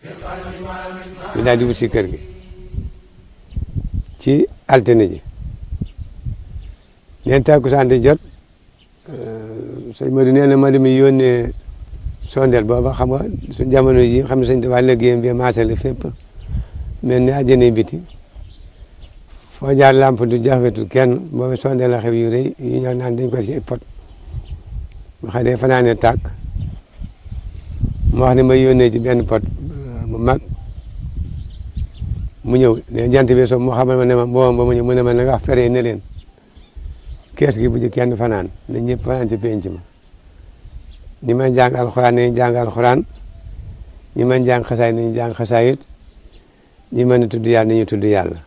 ñu daal di wut si kër gi ci altine ji leen takkusaan di jot sëñ Modou nee na ma dem yónnee sondeel booba xam nga suñ jamono ji xam ne sëñ Tuubaa liggéeyam bi maasale fépp mel ni àjjana biti foo jaar lamp du jafetul kenn booba sondeel la xew yu rëy yu ñëw naan dañ ko ci pot ma xam ne fanaane tàkk mu wax ne ma yónnee ci benn pot bu mag mu ñëw ne jant bi so mu xamal ma ne ma booba ba mu ñëw mu ne ma na nga wax fere ne leen kees gi bu ci kenn fanaan na ñëpp fanaan ci penc ma ñi may jàng alxuraan nañu jàng alxuraan ñi may jàng xasaay nañu jàng xasaayit ñi mën a tudd yàlla nañu tudd yàlla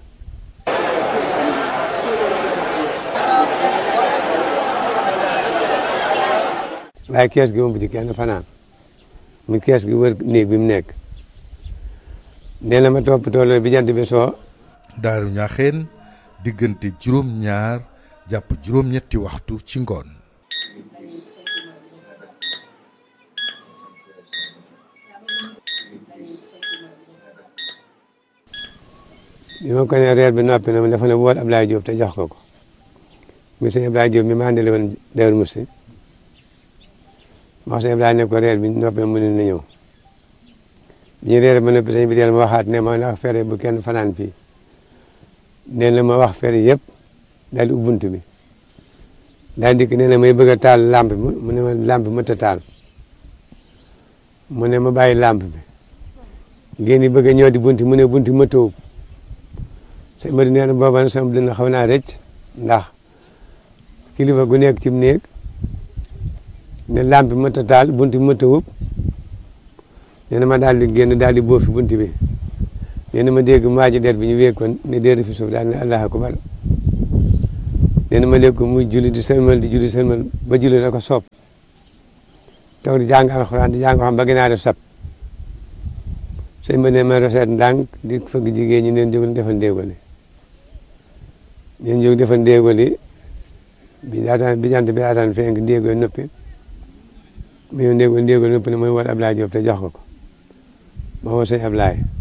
waaye kees gi moom bu ci kenn fanaan mu kees gi wër néeg bi mu nekk nee na ma toppatoo loolu bi jant bi soo daaru ñaaxeen diggante juróom-ñaar jàpp juróom-ñetti waxtu ci ngoon bi ma ko ne reer bi noppi na ma dafa ne wool Ablaye Diop te jox ko ko mi sëñ Ablaye Diop mi ma àndale woon Daaru Musti ma wax sëñ Ablaye ne ko reer bi noppi mu ne na ñëw bi ñu reer ba noppi sëñ bi teel ma waxaat ne ma ndax fere bu kenn fanaan fii nee na ma wax fere yëpp daal di ubbunt bi daal dikk nee na may bëgg a taal lampe bi mu ne ma lampe bi mënta taal mu ne ma bàyyi lampe bi ngeen di bëgg a ñëw di bunti mu ne bunti ma tëw sëñ Madi nee na booba nag sama dina xaw naa rëcc ndax kilifa gu nekk ci néeg ne lampe bi mënta taal bunti bi mënta wub nee na ma daal di génn daal di boofi bunti bi nee na ma dégg maaji der bi ñu wékkoon ne déer fi suuf daal ne allah akbar nee na ma dégg ko muy julli di sëlmal di julli sëlmal ba julli la ko soob toog di jàng alxuraan di jàng xam ba gën a def sab sëñ ba ne ma roseet ndànk di fëgg jigéen ñi neen jóg defal ndéegoli neen jóg defal ndéegoli bi daataan bi jant bi daataan fenk ndéegoli noppi mu ñëw ndéegoli ndéegoli noppi ne mooy wol Ablaye Diop te jox ko ko ma woo sëñ Ablaye